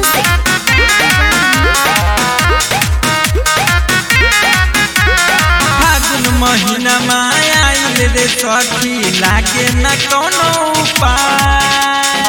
फागुन महीना आयल रे सखी लागे न कोनो उपाय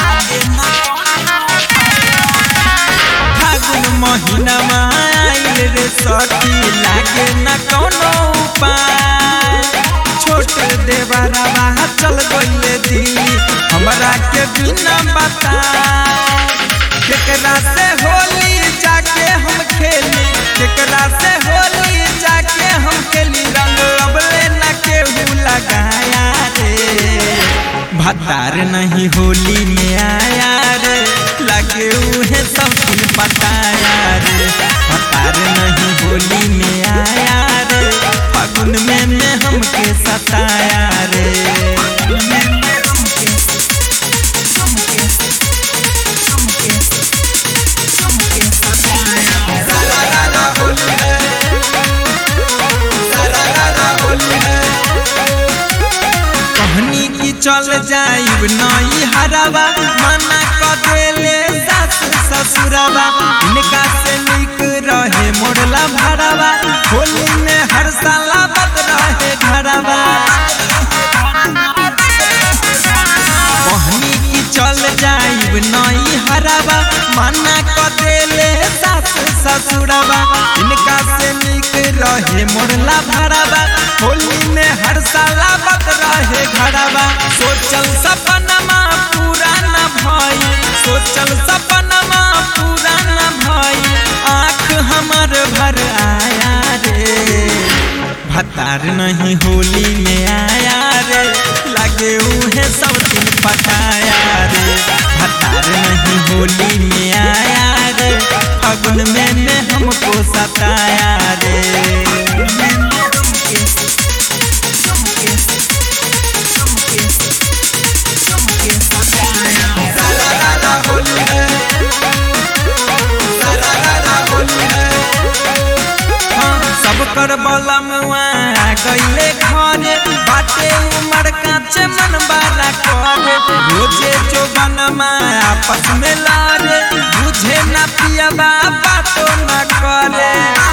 फागुन महीना आयल रे सखी लागे न कोनो उपाय छोट देवरवा चल गइले दिल्ली हमरा के बिना बता केकरा से होली जाके हम खेली केकरा से होली जाके हम खेली रंग अबले न केहू लगाया रे भतार नहीं होली में आया रे लगे उहे सब दिन बताया रे भतार नहीं होली में आया रे फागुन में में हमके सताया रे कहनी की चल जाइब नई हरावा मना क देले सास ससुरवा इनका से निक रहे मोड़ला भरावा होली में हर साला बत रहे घरवा कहनी की चल जाइब नई हरावा मना क देले सास ससुरवा इनका से निक रहे मोड़ला भरावा होली में हर साला बत रहे घरवा सोचल सपनमा पूरा न भई सोचल सपनमा पूरा न भई आँख हमर भर आया रे भतार नहीं होली में आया रे लगे उहे सब दिन पटाया रे भतार नहीं होली में आया रे फगुन में ने हमको सताया रे सब कर बलमुआ गईले घरे बाटे उमर काचे मन बारा करे रोजे जोबनमा आपस में लारे बुझे न पियबा बातो न करे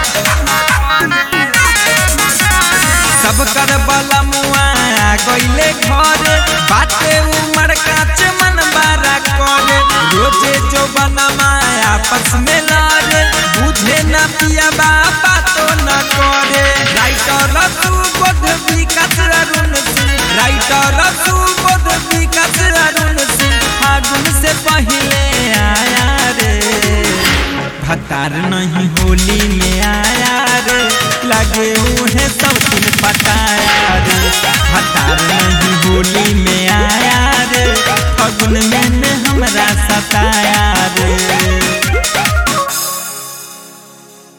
सब कर बलमुआ गईले घरे बाटे उमर काचे मन बारा करे रोजे जोबनमा आपस में लारे बुझे न पियबा बातो न करे राइटर सुबोध विकास अरुण सिंह राइटर सुबोध विकास अरुण सिंह फागुन से पहले आया रे भतार नहीं होली में आया रे लगे उहे सब दिन पटाया रे भतार नहीं होली में